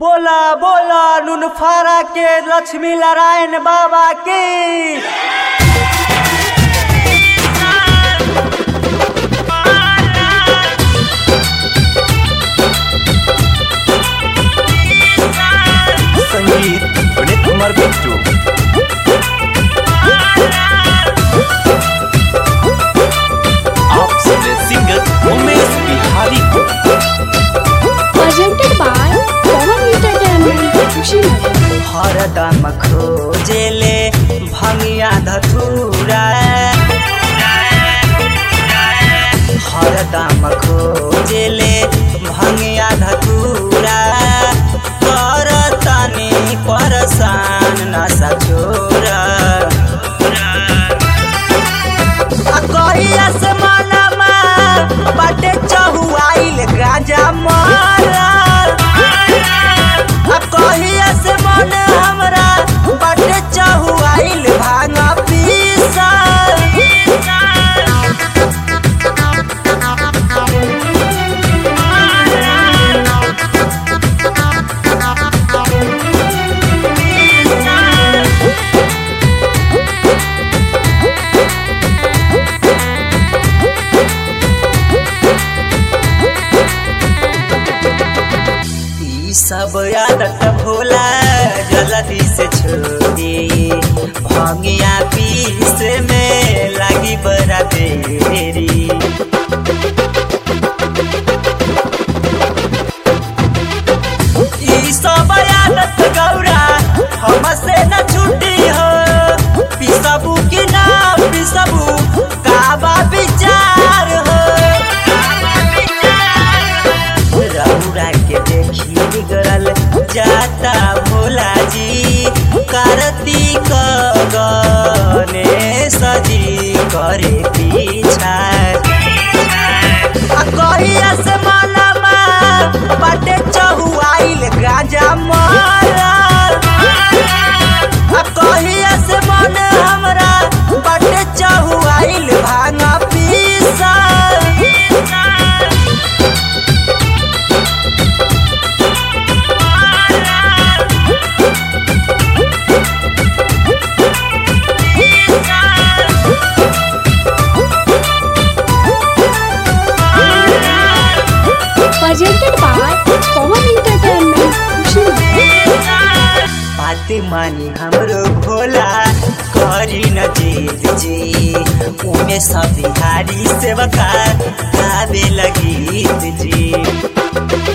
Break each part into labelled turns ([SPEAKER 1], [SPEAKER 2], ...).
[SPEAKER 1] बोला बोला नुनफारा के लक्ष्मी नारायण बाबा की
[SPEAKER 2] संगीत विनीत कुमार बिट्टू आप सुन रहे सिंगर उमेश बिहारी को
[SPEAKER 3] presented by Pawan Entertainment, Kushinagar.
[SPEAKER 1] हरदम खोजेले भंगिया धतूरा हरदम खोजेले भंगिया धतूरा कर तनी परसान नशा छोरा आ कहिया से मनमा बाटे चहुआइल गांजा मारा आ कहिया से मन हमरा बाटे चहुआइल भांगा पीसा ई सब आदत भोला जल्दी से छोड़ी भंगिया पीस में लगी बड़ा देरी ई सब आदत गौरा हमसे न छूटी हो पिसबू कि ना पिसबू काबा विचार हो रउरा के देखी बिगड़ल जाता भोला जी कार्तिक गने सजी करे पीछा आ कहिया से मनमा बाटे चहुआइल गांजा मारा आ कहिया से मन हमरा बाटे चहुआइल भांगा पीसा
[SPEAKER 3] Presented by Pawan Entertainment, Kushinagar.
[SPEAKER 1] बात मानी हमरो भोला करी न जीत जी उमे सब बिहारी सेवका गावे लगी जी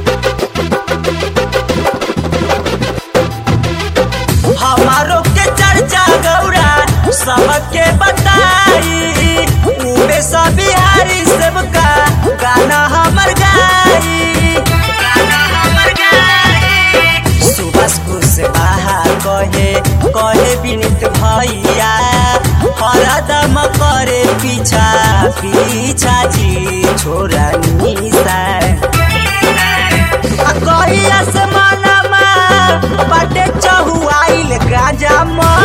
[SPEAKER 1] हमारो के चर्चा गौरा सबके बताई उमे सब बिहारी सेवका गाना हमर गाई गाना हमर गाई सुबह कुशवाहा कहे कहे विनित भैया हरदम करे पीछा पीछा जी छोरा निशा आ कहिया से मनमा बाटे चहुआइल गांजा मा